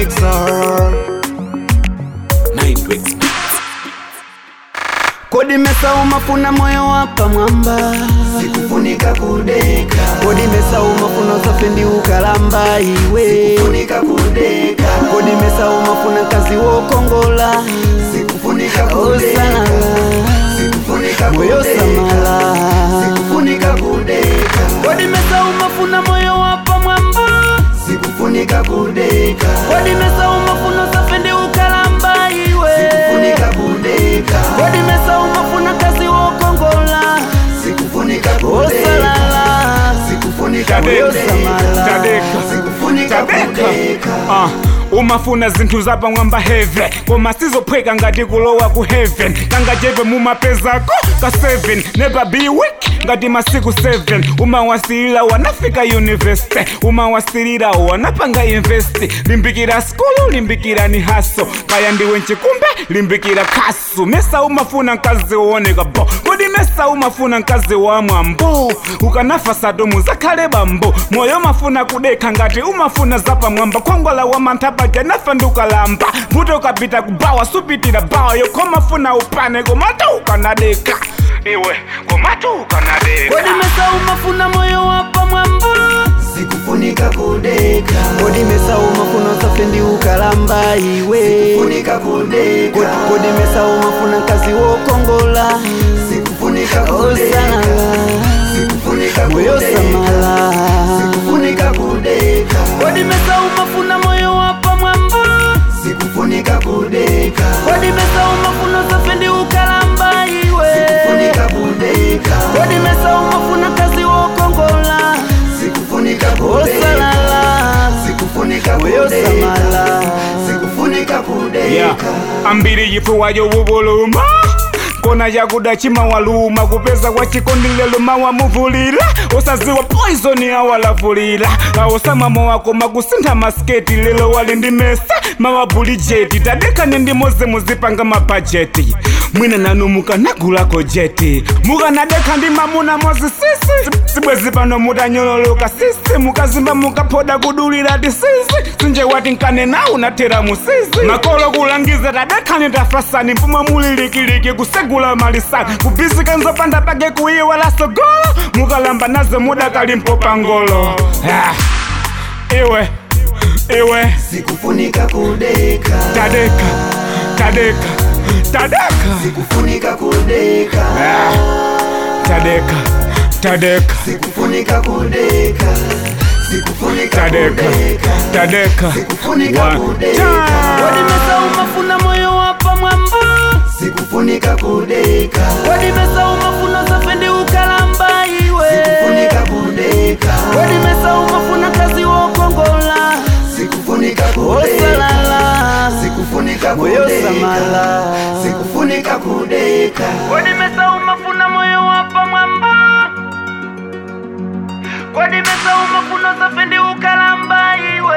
mixer Mindwax Beats. kodi mesa umafuna moyo wapa mwamba sikufunika kudeka kodi mesa umafuna usafe ndi ukalamba iwe funika kudeka kodi mesa umafuna kazi wokongola sikufunika osalala kudeka sikufunika moyo kudeka samala sikufunika kudeka kodi mesa umafuna moyo wapa mwamba sikufunika kudeka kodi mesa umafuna usafe ndi ukalamba iwe sikufunika kudeka kodi mesa umafuna kazi wokongola sikufunika kudeka osalala sikufunika moyo kudeka samala Tadeka. sikufunika Tadeka. kudeka Ah, umafuna zinthu zapamwamba heaven koma sizophweka ngati kulowa ku heaven kangajeve mumapezako ka 7 never be weak ngati masiku 7 umawasilira wanafika university umawasilira wanapanga investi limbikira skulu limbikira haso kaya ndiwe mchikumbe limbikira kasu mesa umafuna mkazi wooneka bo kodi mesa umafuna mkazi wa mwambo ukanafa sadomu zakhale bambo moyo mafuna kudekha ngati umafuna zapamwamba khongola wa manthapaja nafa ndukalamba mbuto ukapita kubawa supitira bawa yokhomafuna upane komatu ukanadekha iwe komatu ukanadekha kodi mesa umafuna moyo wapa mwamba sikufunika kudeka kodi mesa umafuna usafe ndi ukalamba iwe funika kudeka Kodi- kodi mesa umafuna kazi wokongola sikufunika kudeka osalala sikufunika moyo kudeka samala sikufunika kudeka kodi mesa umafuna moyo wapa mwamba sikufunika kudeka kodi mesa umafuna usafe ndi ukalamba iwe sikufunika kudeka kodi mesa umafuna kazi wokongola sikufunika kudeka osalala sikufunika moyo kudeka samala sikufunika yeah. kudeka ambiri yifuwayo wubuluma kona yakuda chimawaluma kupeza kwa chikondilelo mawamuvulira usaziwa poisoni awalavulira awosamamo wako makusintha masketi lelo wali ndi mesa mawabulijeti tadekane ndi moze muzipanga mabhajeti mwina nanu mukanagulako jeti mukanadekha ndi mamuna mozi sisi sibwezi pano mutanyololoka sisi mukazimba mukaphoda kudulira tisisi sinje wati nkane nawu nathera musisi makolo kulangiza tadekhani tafasani mpuma mulilikiliki kusegula malisani kubisika nzopanda pake kuiwala sogolo mukalamba nazo mudakalimpo pangolo ah. iwe iwe sikufunika kudeka tadeka tadeka tadeka sikufunika kudeka ah. tadeka tadeka sikufunika kudeka sikufunika tadeka kudeka tadeka Sikufunika One kudeka. time. kodi mesa umafuna moyo wapa mwamba sikufunika kudeka kodi mesa umafuna usafe ndi ukalamba iwe sikufunika kudeka kodi mesa umafuna kazi wokongola sikufunika kudeka osalala sikufunika moyo kudeka samala sikufunika kudeka kodi mesa umafuna moyo wapa mwamba kodi mesa umafuna usafe ndi ukalamba iwe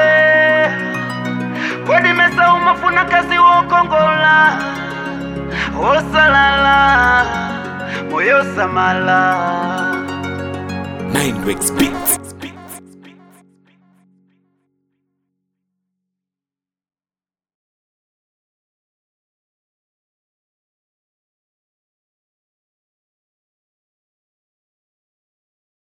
kodi mesa umafuna kazi wokongola osalala moyo samala Mindwax Beats.